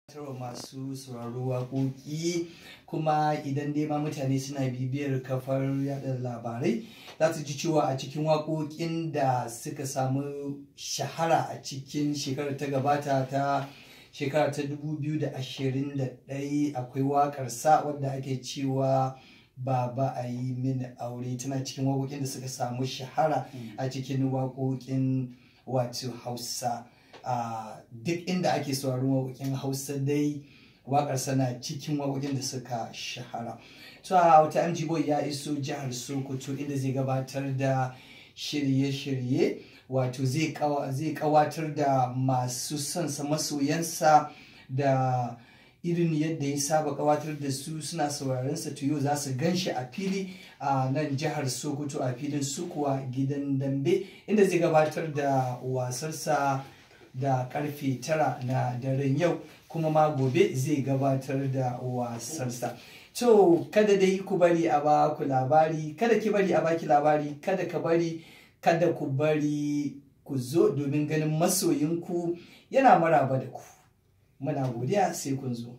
tarwa masu sauraro waƙoƙi kuma idan dai ma mutane suna bibiyar kafar yada labarai za su ji cewa a cikin waƙoƙin da suka samu shahara a cikin shekarar ta gabata ta shekara ta 2021 akwai waƙar sa wadda ake cewa baba a yi mini aure tana cikin waƙoƙin da suka samu shahara a cikin waƙoƙin wato hausa a duk inda ake sauraron waƙoƙin hausa dai waƙar sana cikin waƙoƙin da suka shahara to a wata mg boy ya iso jihar sokoto inda zai gabatar da shirye-shirye wato zai kawatar da masu sonsa masoyansa da irin yadda ya saba kawatar da su suna sauraron sa to yau za su gan shi a fili a nan jihar sokoto a filin sukuwa gidan dambe inda zai gabatar da wasarsa da karfe tara na daren yau kuma ma gobe zai gabatar da wasarsa to kada dai ku bari a ba ku labari kada ki bari a baki labari kada ka bari kada ku bari ku zo domin ganin masoyinku yana maraba da ku muna godiya sai kun zo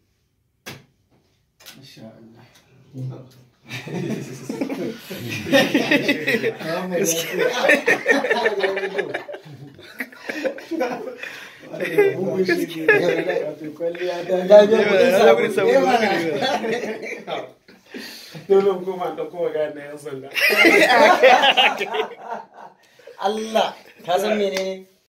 Dole kuma da kuma gane yan sanda. Allah ka san menene